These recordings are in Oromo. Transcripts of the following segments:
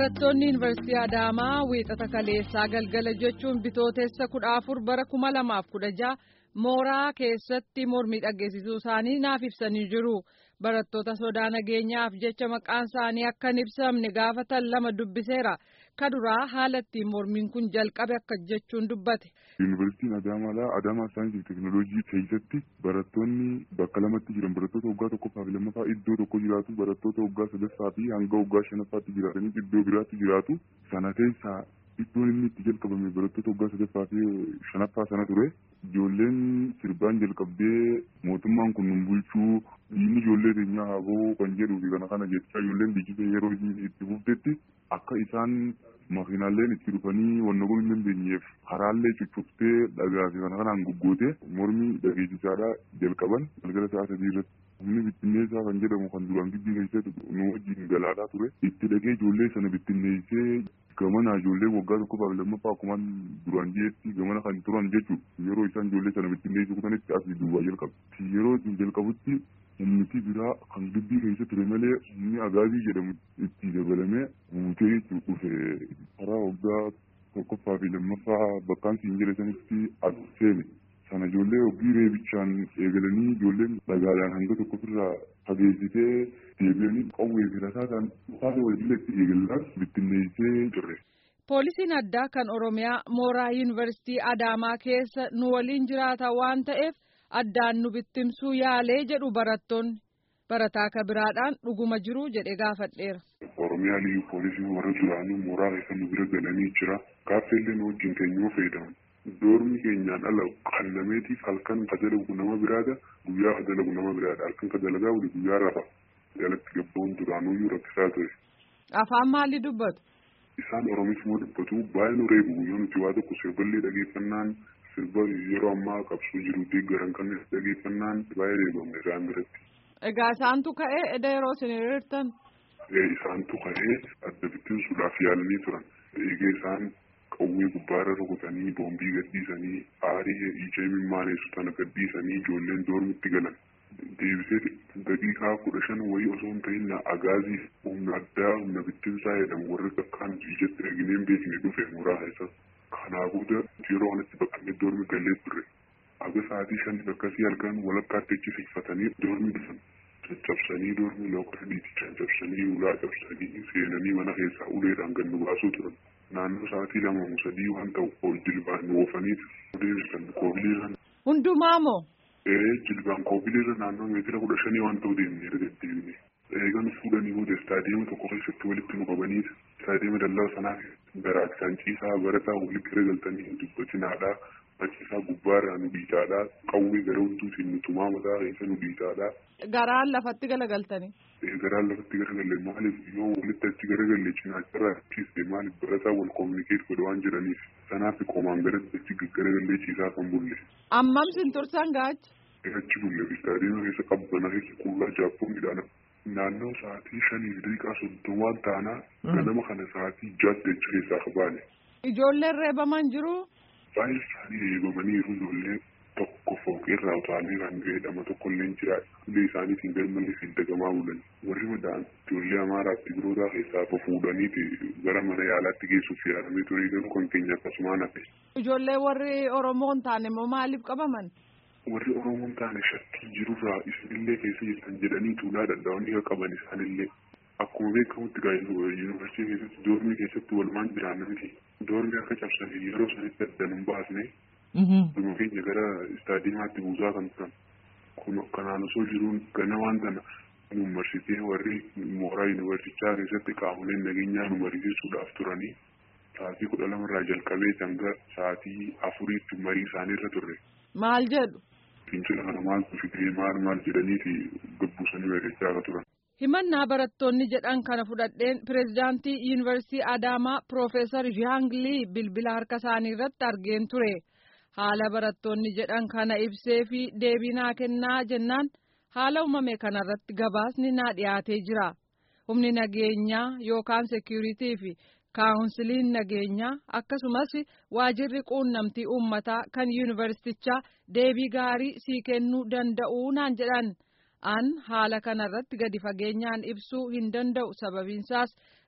Barattoonni Yuunivarsiitii Adaamaa wiixata kaleessaa galgala jechuun bitootessa kudha afur bara kuma lamaaf kudha jaha mooraa keessatti mormii dhageessisuu isaanii naaf ibsanii jiru. Barattoota sodaa nageenyaaf jecha maqaan isaanii akka hin ibsamne gaafatan lama dubbiseera. Kaduraa haala ittiin mormiin kun jalqabe akka jechuun dubbate. Yuunivarsiitiin Adaamaadha. Adaamaa saayinsii fi teekinooloojii keessatti barattoonni bakka lamatti jiran barattoota waggaa tokkoffaa fi lammaffaa iddoo tokko jiraatu barattoota waggaa sadaffaa fi hanga waggaa shanaffaatti jiraatanii iddoo biraatti jiraatu. Sana keessaa iddoon inni itti jalqabame barattoota waggaa sadaffaa fi shanaffaa sana ture. Ijoolleen sirbaan jalqabdee mootummaan kun nun bulchuu diinni ijoollee keenyaa haa ba'uu kan jedhuu fi kana kana jechaa ijoolleen biyyattii yeroo itti fuftetti akka isaan makiinaaleen itti dhufanii wanna kun hin dandeenyeef karaallee cuccuftee dhagaa fi kana kanaan goggootee mormii dhageessisaadhaa jalqaban galgala sa'a sadii irratti. Humni bittinneessaa kan jedhamu kan duraan gibbii keessatti nu wajjin galaataa ture. Itti dhaqee ijoollee sana bittinneessee gamana ijoollee waggaa tokkoffaa fi lammaffaa akkuma duraan jireetti gamana kan turan jechuudha. Yeroo isaan ijoollee sana bittinneessuu kutanitti asii duwwaa jalqabu. Yeroo ittiin jalqabutti humniti biraa kan gibbii keessa ture malee humni agaazii jedhamu itti dabalamee guutee jechuudha dhufe. Karaa waggaa tokkoffaa fi lammaffaa bakkaan siin jedhe sanitti as seene. Sana ijoollee hojii reebichaan eegalanii ijoolleen dhagaadhaan hanga tokko irraa fageessitee deebi'anii qawwee fi rasaasaan taasisa waliin itti eegalan bittinneessee jirre. Poolisiin addaa kan Oromiyaa mooraa yuunivarsiitii Adaamaa keessa nu waliin jiraata waan ta'eef addaan nu bittimsuu yaalee jedhu barattoonni. Barataa akka biraadhaan dhuguma jiru jedhee gaafadheera. Oromiyaa liyyuu poolisiin warra duraanii mooraa keessa nu bira galanii jira. Gaaffiillee nu wajjin keenyuu fayyadaman. Doormi keenyaan ala qallameetiif halkan ka dalagu nama biraadha guyyaa ka dalagu nama biraadha halkan ka dalagaa wali guyyaa rafa jalatti gabbaa'uun duraanuyyuu rakkisaa ture. Afaan maalii dubbatu? Isaan Oromiifmoo dubbatu baay'ee nu reebu guyyaa nuti waa tokko sirballee dhageeffannaan sirba yeroo ammaa qabsoo jiru deeggaran kan dhageeffannaan baay'ee reebamne isaan biratti. Egaa isaantu ka'ee eda yeroo isin hiriirtan? Isaantu ka'ee adda bittinsuudhaaf yaalanii turan. Eegee isaan qawwee gubbaarra rukutanii boombii gadhiisanii aarii ija mimmaaneessu tana gadhiisanii ijoolleen doormitti galan. Deebisee daqiiqaa kudha shan wayii osoo hin ta'in agaazii humna addaa humna bittinsaa jedhamu warri akkaan ijatti dhagineen beekne dhufe mooraa keessa. Kanaa booda yeroo kanatti baqannee doormi gallee turre. Aga sa'aatii shaniif akkasii halkan walakkaatti achi siqfatanii doormi dhufan. Caccabsanii doormi lookota dhiitichaan cabsanii ulaa cabsanii seenanii mana keessaa uleedhaan gad nu baasuu turan. naannoo sa'aatii lama sadii waan ta'u ol jilbaan nu oofaniiti deebisan koobiliirra. Hundumaa moo? Ee jilbaan koobiliirra naannoo meetira kudha shanii waan ta'u deemnee deddeebine. Eegan fuudhanii booda istaadiyeema tokko keessatti walitti nu qabaniiti. Istaadiyeema dallaa sanaa garaachisaan ciisaa barataa walitti garagaltanii dubbatinaadhaa. Maciisaa gubbaarraa nu dhiitaadhaa. Qawwee gara hunduutiin nu tumaa mataa keessa nu dhiitaadhaa. Garaan lafatti galagaltanii. garaan lafatti garagalle maaliif yoo walitti achi garagalle cinaacharraa ciiste maaliif barataa wal kominikeet godha waan jedhaniif sanaaf qomaan garatti achi garagallee ciisaa kan bulle. Ammam sin tursan gaachi? Achi bulle istaadiyeema keessa qabbana keessa qullaa jaappoonidhaan naannoo sa'aatii shanii fi daqiiqaa soddomaan taanaa ganama kana sa'aatii jaatti achi keessaa qabaane. Ijoolleen reebaman jiru? Baay'ee isaanii reebamaniiru ijoollee tokko fooqeerraa utaalee kan jedhama tokko illee jira illee isaaniitiin garmalee fi dagamaa bulan warri madaan ijoollee amaaraa fi birootaa keessaa fuudhaniiti gara mana yaalaatti geessuuf yaalamee ture garuu kan keenya akkasumaan hafe. Ijoollee warri Oromoo hin taane immoo maaliif qabaman? Warri Oromoo hin taane shakkii jirurraa isinillee keessa jirtan jedhanii tuulaa danda'anii akka qaban isaanillee. Akkuma beekamutti yuunivarsiitii keessatti doormii keessatti walumaan jiraannamti. Doormii akka cabsanii yeroo sanitti addan hin baasne. Dhuma keenya gara istaadiyeemaatti buusaa kan turan. Kun kanaan osoo jiruun ganamaan tana yuunivarsitee warri mooraa yuunivarsichaa keessatti qaamoleen nageenyaa nu mariisisuudhaaf turanii sa'aatii kudha lamarraa jalqabee hanga sa'aatii afuriitti marii isaaniirra turre. Maal jedhu? Fincila kana maaltu fidee maal maal jedhaniiti gabbuusanii mari'achaa akka turan. Himannaa barattoonni jedhan kana fudhadheen pireezidaantii yuunivarsiitii Adaamaa Piroofeesar Zhaanglii bilbila harka isaanii irratti argeen ture. Haala barattoonni jedhan kana ibsee fi deebii naa kennaa jennaan haala uumame kanarratti gabaasni naa dhiyaatee jira. Humni nageenyaa yookaan seekiyuriitii fi kaawunsiliin nageenyaa akkasumas waajirri quunnamtii uummataa kan yuunivarsiitichaa deebii gaarii sii kennuu danda'uu naan jedhan. An haala kanarratti gadi fageenyaan ibsuu hin danda'u sababiinsaas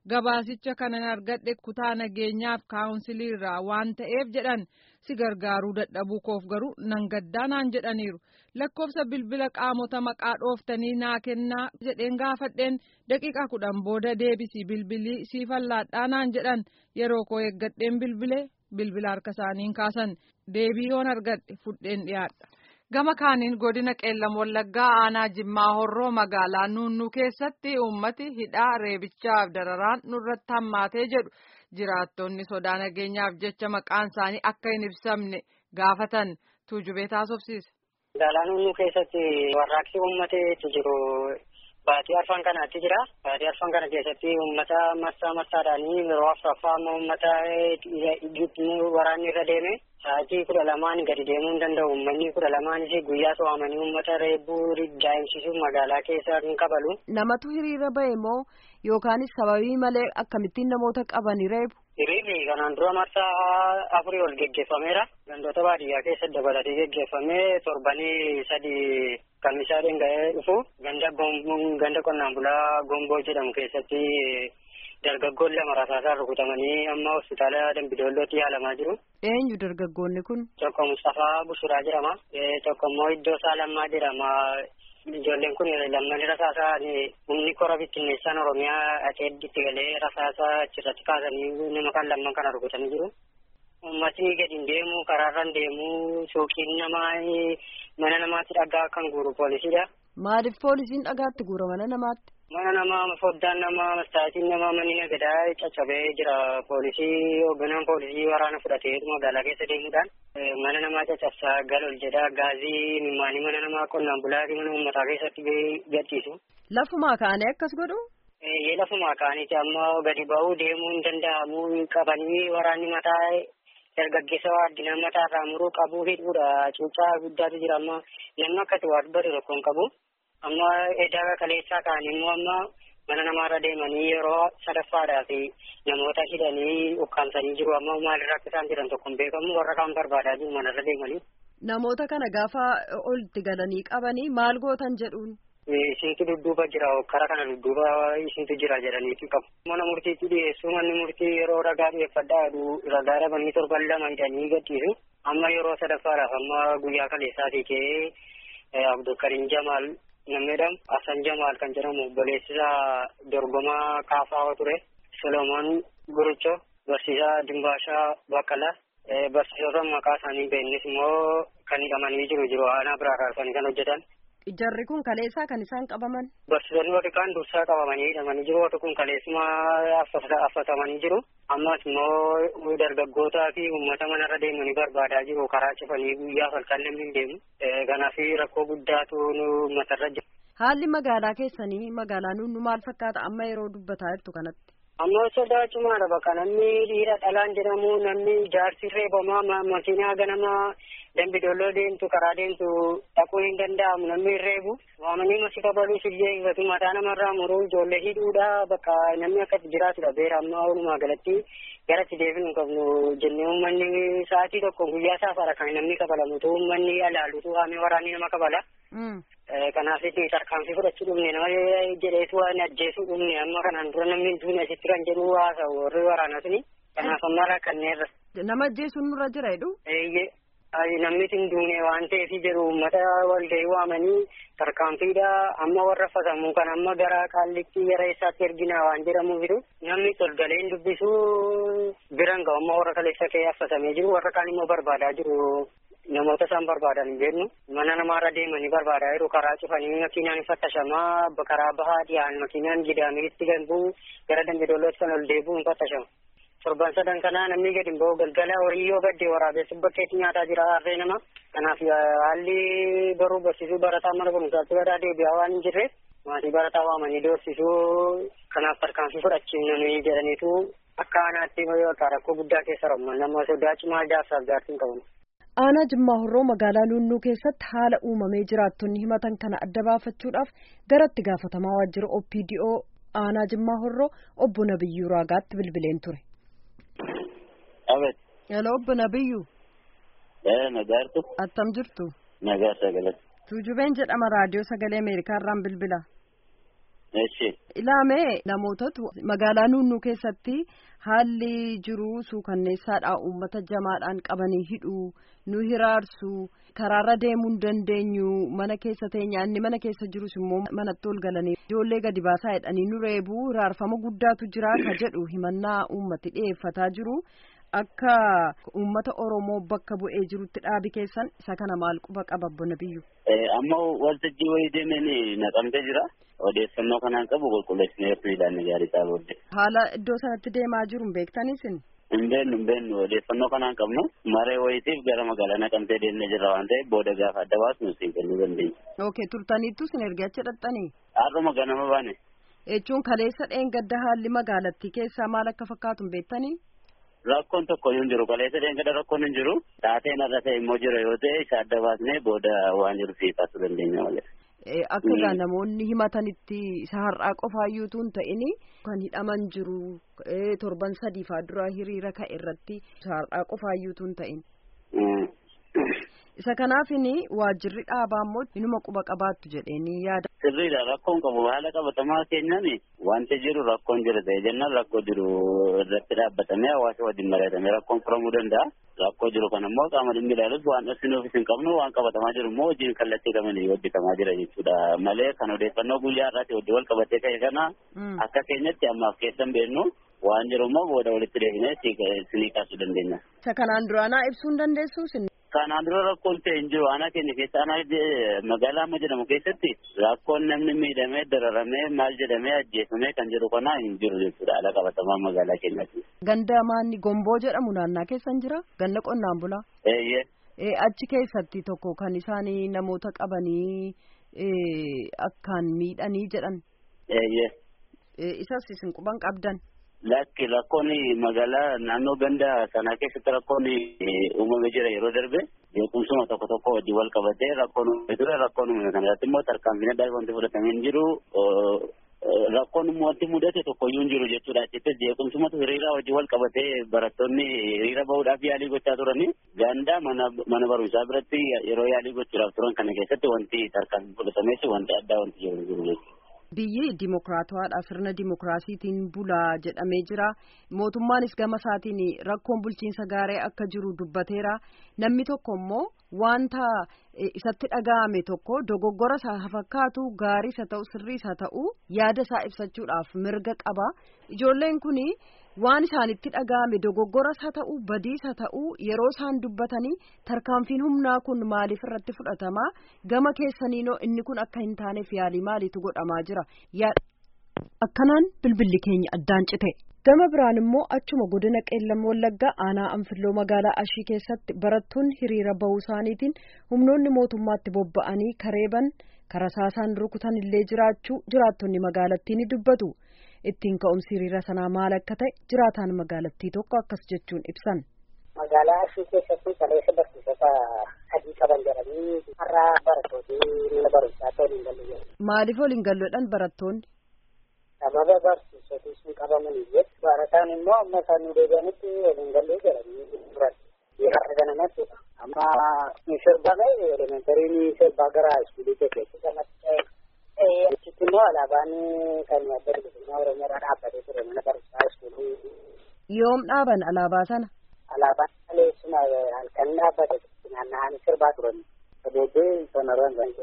gabaasicha kanan argadhe kutaa nageenyaaf kaawunsilii irraa waan ta'eef jedhan si gargaaruu dadhabuu koof garuu nan gaddaa naan jedhaniiru lakkoofsa bilbila qaamota maqaa dhooftanii naa kennaa jedheen gaafadheen daqiiqa kudhan booda deebisii bilbilii siifallaadhaa naan jedhan yeroo koo eeggadheen bilbilee bilbila harka isaaniin kaasan deebii yoon argadhe fudheen dhiyaadha. gama kaaniin godina qeellam wallaggaa aanaa jimmaa horroo magaalaa nuunnuu keessatti uummati hidhaa reebichaaf dararaan nurratti hammaatee jedhu jiraattonni sodaa nageenyaaf jecha maqaan isaanii akka hin ibsamne gaafatan tuujubee taasofsiise. Magaalaa nuunnuu keessatti warraaqsi uummateetu jiru baatii arfan kanaatti jira. Baatii arfan kana keessatti uummata massaa massaadhaanii yeroo afuraffaa amma uummata waraanni irra deeme sa'aatii kudha lamaan gadi deemuu hin danda'u. Uummanni kudha lamaanis guyyaa to'amanii uummata reebbuu daa'imsiisuuf magaalaa keessa hin qabalu. Namatu hiriira ba'e moo yookaanis sababii malee akkamittiin namoota qabanii reebu? Hiriirri kanaan dura marsaa afurii ol geggeeffameera. Gandoota baadiyyaa keessatti dabalatee geggeeffamee torbanii sadii kamisaa dhenga'ee dhufu ganda ganda qonnaan bulaa gomboo jedhamu keessatti dargaggoon lama rasaasaan rukutamanii amma hospitaala Dambidoollootti yaalamaa jiru. Eenyu dargaggoonni kun? Tokko Mustafaa Bushuraa jedhama. Tokko immoo Iddoo Saalammaa jedhama. Ijoolleen kun lamman rasaasaan humni kora bittinneessaan Oromiyaa aceedditti galee rasaasa achirratti kaasanii nama kan lamman kana rukutanii jiru. Uummatni gadi hin deemu karaarra hin deemu suuqiin namaa mana namaatti dhagaa kan guuru poolisiidha. Maaliif poolisiin dhagaatti guura mana namaatti? Mana namaa foddaan namaa mastaatiin namaa manni nagadaa caccabee jira poolisii hoogganaan poolisii waraana fudhatee magaalaa keessa deemuudhaan mana namaa caccabsaa gal ol jedhaa gaazii mimmaanii mana namaa qonnaan bulaatii mana uummataa keessatti gadhiisu. Lafumaa kaanee akkas godhu? Ee lafumaa kaaniiti amma gadi ba'uu deemuu hin danda'amu qabanii waraanni mataa dargaggeessa addunyaa mataa irraa muruu qabuu hidhuudha cuucaa guddaatu jira amma namni akkati waan bari tokko hin qabu. amma edaa kaleessaa ta'anii immoo amma mana namaarra deemanii yeroo sadaffaadhaa fi namoota hidhanii ukkaamsanii jiru amma maalirraa akka isaan jiran tokko hin beekamu warra kaan barbaadaa jiru manarra deemanii. Namoota kana gaafa olitti galanii qabanii maal gootan jedhuun. Isintu dudduuba jira kara kana dudduuba isintu jira jedhaniitu qabu. Mana murtiitti dhiyeessuu manni murtii yeroo ragaa dhiyeeffadhaa ragaa dhabanii torban lama hidhanii gadhiisu. Amma yeroo sadaffaadhaaf amma guyyaa kaleessaatii ka'ee Abdulkarim Jamaal namni jedhamu Asan Jamaal kan jedhamu obboleessisaa dorgomaa kaafaa ture Solomoon Gurucho barsiisaa Dimbaashaa Baqqalaa barsiisota maqaa isaanii beeknis immoo kan hidhamanii jiru jiru aanaa biraa kaasanii kan hojjetan. Jarri kun kaleessaa kan isaan qabaman. Barsiisonni warri kaan dursaa qabamanii hidhamanii jiru warri kun kaleessuma affatamanii jiru. Ammas immoo dargaggootaa fi uummata manarra deemanii barbaadaa jiru karaa cufanii guyyaa halkan namni hin deemu. Kanaaf rakkoo guddaatu uummatarra jira. Haalli magaalaa keessanii magaalaa nuunnu maal fakkaata amma yeroo dubbataa jirtu kanatti? Amma sodaa cimaadha bakka namni dhiira dhalaan jedhamu namni jaarsi reebamaa makiinaa ganamaa dambidolloo deemtu karaa deemtu dhaquu hin danda'amu namni hin reebu waamanii masi kabaluus illee ifatu mataa namarraa muruu ijoollee hidhuudha bakka namni akkatti jiraatudha beera amma walumaa galatti garatti deebinu hin qabnu jennee uummanni sa'aatii tokko guyyaa saafaadha kan namni kabalamutu uummanni alaalutu haamee waraanni nama kabala. Kanaaf itti tarkaanfii fudhachuu dhumne nama jedheetu waan ajjeesuu dhumne amma kanaan dura namni duune asitti kan jedhu haasa'u warri waraanaa suni. Kanaaf amma rakkanneerra. Nama ajjeesuun nurra jira jedhu? Eeyyee. Namni hin duune waan ta'eef jedhu uummata walgahii waamanii tarkaanfiidha amma warra fasamuu kan amma gara qaallitti gara eessaatti ergina waan jedhamuufitu namni tolgalee hin dubbisu biran ga'u amma warra kaleessa kee affatamee jiru warra kaan immoo barbaadaa jiru. namoota isaan barbaadan hin beeknu mana namaarra deemanii barbaadaa jiru karaa cufanii makiinaan fattashamaa karaa bahaa dhiyaan makiinaan gidaamiritti galbuu gara dambidollootti kan ol deebi'u hin fattashamu. torban sadan kanaa namni gadi hin bahu galgala horii yoo gadde waraabessu bakkeetti nyaataa jira harree nama kanaaf haalli baruu barsiisuu barataa mana barumsaatti badaa deebi'aa waan hin jirreef maatii barataa waamanii doorsisuu kanaaf tarkaanfii fudhachiifnanii jedhaniitu akka aanaatti rakkoo guddaa keessa ramu nama sodaa cimaa jaarsaaf jaartiin qaban. aanaa jimmaa horroo magaalaa nuunnuu keessatti haala uumamee jiraattonni himatan kana adda baafachuudhaaf gara itti gaafatamaa waajjira opdo aanaa jimmaa horroo obbo nabiyyuu raagaatti bilbileen ture. Abet. Hello obbo nabiyyuu. Ee nagaartu. Attam jirtu. Nagaa sagalee. Tuujubeen jedhama raadiyoo sagalee Ameerikaa irraan bilbila. Eshi. Ilaamee namootatu magaalaa nunnuu keessatti haalli jiru suukanneessaadha uummata jamaadhaan qabanii hidhuu nu hiraarsu karaarra deemuu hin dandeenyu mana keessa teenya inni mana keessa jirus immoo manatti ol galanii ijoollee gadi baasaa jedhanii nu reebuu hiraarfama guddaatu jira ka jedhu himannaa uummati dhiyeeffataa jiru akka uummata oromoo bakka bu'ee jirutti dhaabi keessan isa kana maal quba qaba bona biyyu. Amma waltajjii wayii deemeen naqamtee jira. Odeeffannoo kanaan qabu qulqulleessinee yeroo ilaalle gaarii isaa booddee. Haala iddoo sanatti deemaa jiru hin beektaniisin? Hin beennu hin beennu odeeffannoo kanaan qabnu maree wayiitiif gara magaalaa naqamtee deemnee jirra waan ta'eef booda gaafa adda baasnu siin kennuu dandeenya. Ok turtaniittu sin erga achi dhaqxanii? Har'uma ganama baane. Jechuun kaleessa dheengadda haalli magaalattii keessaa maal akka fakkaatu hin beektanii? Rakkoon tokko hin jiru kaleessa dheengadda rakkoon hin jiru taateen irra ta'e immoo jira yoo ta'e isa adda baasnee booda waan jiru siifasuu dandeenya malee. Akka egaa namoonni himatanitti isa har'aa qofaayyuutu hin ta'in kan hidhaman jiru torban sadii faa dura hiriira ka'e irratti isa har'aa qofaayyuutu hin ta'in. Isa kanaafin waajjirri dhaabaa immoo inuma quba qabaattu jedheenii yaada. Sirriidha rakkoon qabu haala qabatamaa keenyaan wanti jiru rakkoon jira ta'e jennaan rakkoo jiru irratti dhaabbatamee hawaasa wajjin mari'atamee rakkoon furamuu danda'a. Rakkoo jiru kan immoo qaama dhimmi ilaalus waan dhoksinuufis hin qabnu waan qabatamaa jiru immoo hojiin kallattii qabanii hojjetamaa jira jechuudha malee kan odeeffannoo guyyaa irraatti hojii wal qabatee ka'e kana akka keenyatti ammaaf keessan beennu waan jiru immoo booda walitti deebinee sinii kaasuu dandeenya. Isa kanaan duraanaa ibsuu hin dandeessuus Kanaan dura rakkoon ta'e hin jiru aanaa keenya keessa aanaa magaalaa amma jedhamu keessatti rakkoon namni miidhamee dararamee maal jedhamee ajjeefamee kan jedhu kana hin jiru jechuudha haala qabatamaa magaalaa keenyaatti. Ganda maanni gomboo jedhamu naannaa keessan jira ganda qonnaan bulaa. Eeyyee. Achi keessatti tokko kan isaan namoota qabanii akkaan miidhanii jedhan. Eeyyee. Isas isin quban qabdan. Lakki rakkoon magaalaa naannoo ganda sanaa keessatti rakkoon uumamee jira yeroo darbe beekumsuma tokko tokko wajjin wal qabatee rakkoon uumamee ture rakkoon uumame kana irratti immoo tarkaanfiin addaa wanti fudhatamee hin jiru rakkoon immoo wanti mudate tokkoyyuu hin jiru jechuudha achittis beekumsumatu hiriira wajjin wal qabatee barattoonni hiriira bahuudhaaf yaalii gochaa turanii ganda mana barumsaa biratti yeroo yaalii gochuudhaaf turan kana keessatti wanti tarkaanfii fudhatamees wanti addaa wanti jiru hin jiru jechuudha. Biyyi dimokiraatawaadha sirna dimokiraasiitiin bulaa jedhamee jira mootummaanis gama isaatiin rakkoon bulchiinsa gaarii akka jiru dubbateera namni tokko immoo wanta isatti dhaga'ame tokko dogoggora isaa fakkaatu gaarii isa ta'u sirrii isa ta'u yaada isaa ibsachuudhaaf mirga qaba ijoolleen kun waan isaanitti dhaga'ame dogoggoras haa ta'u badiis haa ta'u yeroo isaan dubbatanii tarkaanfiin humnaa kun maaliif irratti fudhatama gama keessaniinoo inni kun akka hin taaneef yaalii maaliitu godhamaa jira akkanaan bilbilli keenya addaan cite. gama biraan immoo achuma godina qeellam wallaggaa aanaa anfilloo magaalaa ashii keessatti barattoonni hiriira bahuu isaaniitiin humnoonni mootummaatti bobba'anii kareeban karasaasaan rukutan illee jiraachuu jiraattonni magaalattii ni dubbatu. ittiin ka'umsi hiriira sanaa maal akka ta'e jiraataan magaalattii tokko akkas jechuun ibsan. Magaalaa Ashii keessatti kaleessa barsiisota adii qaban jedhanii har'a barattooti mana barumsaa ta'uu hin galle. Maaliif waliin galloodhaan barattoonni? Sababa barsiisoti sun qabamaniif barataan immoo amma isaan nu deebi'anitti waliin gallee jedhanii turan. Har'a ganamatti amma ni sirbame elementarii sirbaa gara iskuulii keessatti kanatti ta'e. Achitti immoo alaabaan kan adda bilisummaa Oromoodhaa dhaabbatee ture mana barumsaa iskuulii. Yoom dhaaban alaabaa sana? Alaabaan kaleessuma halkan dhaabbate naanna'anii sirbaa turan. Booddee sanarraan kan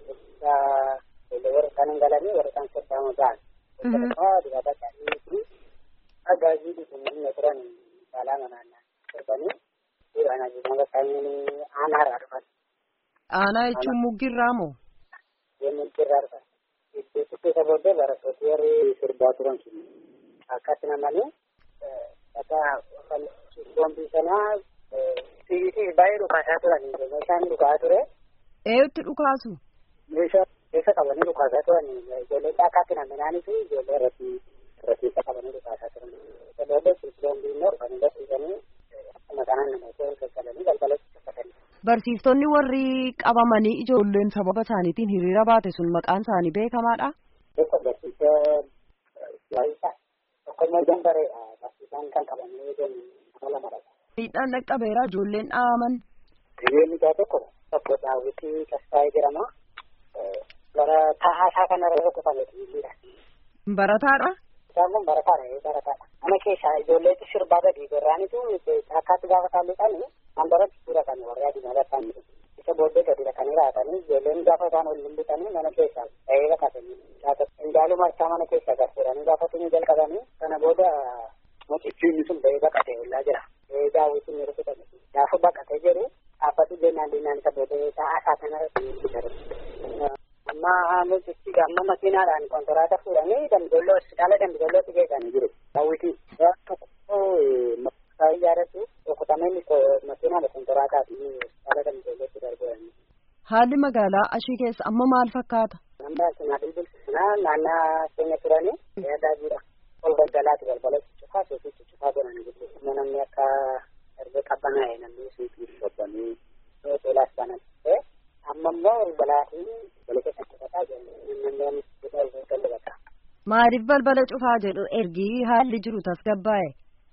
warra kan hin galanii warra kan sirbaa mudaan. Immoo dibata isaanii fi agaazii dhufanii turan caalaa manaannaa sirbanii suuraan ajajama isaanii aanaarraa dhufan. Aanaa jechuun muggirraa moo? Muggirraa dhufan. Itti keessa booddee barattooti warri sirbaa turan sun akkatti namanii akka boombii sanaa fiigitii baay'ee dhukaasaa turan meeshaan dhukaa ture. Eeyutti dhukaasu? Meeshaa keessa qabanii dhukaasaa turan ijoollee caakkaatti naminaanis ijoollee irratti irratti qabanii dhukaasaa turan. Ijoollee boombii immoo dhufanii barsiisanii akkuma kanaan namoota gaggalanii galgalatti uffatanii. Barsiistonni warri qabamanii ijoolleen sababa isaaniitiin hiriira baate sun maqaan isaanii beekamaadha. Tokko barsiisee waayisa tokko immoo jambareedha barsiisaan kan qabamanii jiran nama lamadha. Miidhaan dhaqqabeera ijoolleen dhaaman. Hiriirri isaa tokko tokko daawwitii Tasfaayee jedhama. Gara taa'aa isaa kanarra rukutame hiriira. Barataadha. Isaan kun barataadha barataadha. Mana keessaa ijoolleetu sirbaa gadi gorraanitu akkaatti gaafa taalluudhaan handaratti suura kan warra adii mallattaan isa booddee gadi dhaqanii raatanii ijoolleen gaafa isaan ol lulluqanii mana keessaa ta'ee baqatanii indaaluu marsaa mana keessaa garfuudhanii gaafatanii jalqabanii kana booda mucichiin sun ba'ee baqatee ollaa jira. Daawwitiin yeroo fudhame gaafa baqatee jedhu dhaabbatu jennaan dinnaan isa boodee ta'aa isaa kanarratti amma mucichi amma makiinaadhaan konkolaataa fuudhanii dambidolloo hospitaala dambidollootti geessanii jiru. Daawwitiin tokko maqaa ijaarratu rukutamee makiinaadha konkolaataati hospitaala dambidollootti darbanii. Haalli magaalaa ashii keessa amma maal fakkaata? Nama sinaa bilbilsinaa naannaa keenya turanii yaadaa jira. Ol galgalaati balbala cuccufaa suuqii cuccufaa godhanii jiru. Namni akka erga qabbanaa'e namni suuqii shobbanii hoteelaas banatee amma immoo balbalaatiin balbala keessa cufataa jiru. Namni bakka. Maaliif balbala cufaa jedhu ergi haalli jiru tasgabbaa'e?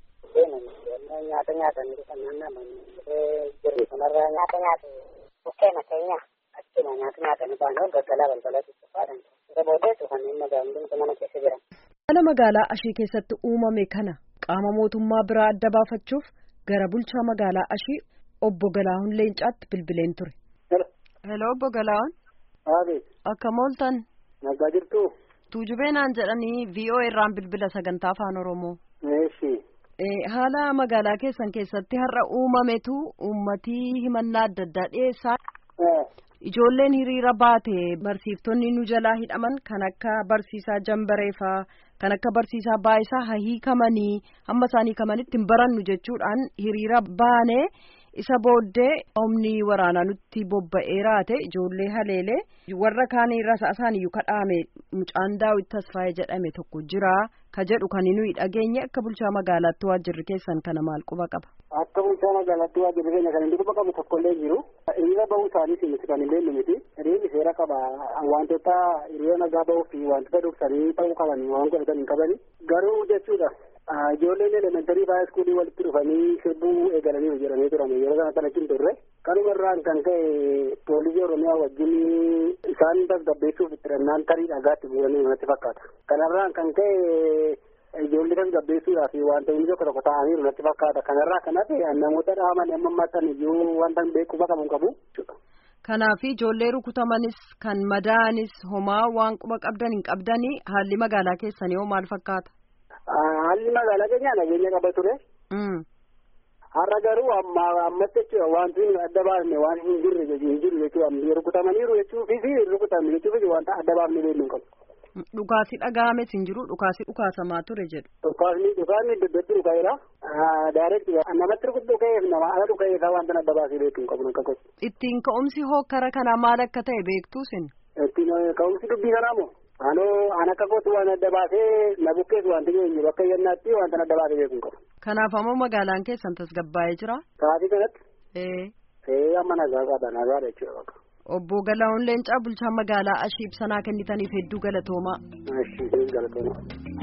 Nyaata nyaatanii dhufan naanna'amanii jiru. Kanarraa nyaata nyaatu bukkeena keenya achuma nyaata nyaatanii baanoo galgalaa balbala cuccufaadhaan. Isa booddeetu kanneen magaalonni mana keessa jiran. Haala magaalaa ashii keessatti uumame kana qaama mootummaa biraa adda baafachuuf gara bulchaa magaalaa ashii obbo Galaahun Leencaatti bilbileen ture. Hello obbo Galaahun. Aabe. Akkam ooltan. Nagaa jirtu. Tuujubee naan jedhanii VOA irraan bilbila sagantaa afaan Oromoo. Eeshi. Haala magaalaa keessan keessatti har'a uumametu uummatii himannaa adda addaa dhiyeessaa. Ijoolleen hiriira baate barsiiftonni nu jalaa hidhaman kan akka barsiisaa jambareefaa kan akka barsiisaa baayisaa hiikamanii hamma isaan hiikamanitti hin barannu jechuudhaan hiriira baanee isa booddee humni waraanaa nutti bobba'ee raate ijoollee haleelee warra kaanii rasaasaan iyyuu kadhaame mucaan daawit tasfaayee jedhame tokko jira ka jedhu kan nuyi dhageenye akka bulchaa magaalaatti waajjirri keessan kana maal quba qaba. Akka bulchaa magaalaatti waajjirri keenya kan inni quba qabu tokkollee jiru. Hiriira bahuu isaaniis miti kan illee miti. Hiriirri seera qaba. Wantoota hiriira nagaa bahuu fi wantoota dursanii ta'uu qaban waan godhatan hin qabani. Garuu jechuudha. Ijoolleen elementarii baay'ee iskuulii walitti dhufanii sirbuu eegalanii jedhamee turame yeroo sana kan achiin turre. Kanuma irraan kan ka'e poolisii Oromiyaa wajjin isaan tasgabbeessuuf itti dhannaan tarii dhagaatti bu'anii natti fakkaata. Kanarraan kan ka'e ijoollee tasgabbeessuudhaaf wanta inni tokko tokko ta'aniiru natti fakkaata. Kanarraa kan hafe namoota dhaaman amma maxxan iyyuu wanta beekuu qabu qabu. Kanaaf ijoollee rukutamanis kan madaa'anis homaa waan quba qabdan hin qabdanii haalli magaalaa keessanii hoo maal fakkaata? Haalli magaalaa keenyaa nageenya qaba ture. Har'a garuu amma ammatti jechuudha wanti adda baafne waan hin jirre hin jiru jechuudha rukutamaniiru jechuufis rukutamne jechuufis wanta adda baafne beeknu hin qabu. Dhukaasi dhaga'ames hin jiru dhukaasi dhukaasamaa ture jedhu. Dhukaasni dhukaasni iddootti dhuka'eera. Daareetti namatti rukutu dhuka'eef nama ala dhuka'eef wanta adda baasee beeknu hin qabu akka gosa. Ittiin ka'umsi hokkara kanaa maal akka ta'e beektuusin? Ittiin ka'umsi dubbii kanaa moo? Anoo an akka gootu waan adda baasee na bukkees wanti geenye bakka yennaatti wanta adda baasee beeknu hin qabu. Kanaaf ammoo magaalaan keessan tasgabbaa'ee jira? Sa'aatii kanatti. Ee. Ee amma nagaa qaba nagaadha jechuudha bakka. Obbo Galaa'oon Leencaa bulchaa magaalaa Ashii ibsanaa kennitaniif hedduu galatoomaa. Ashii galatoomaa.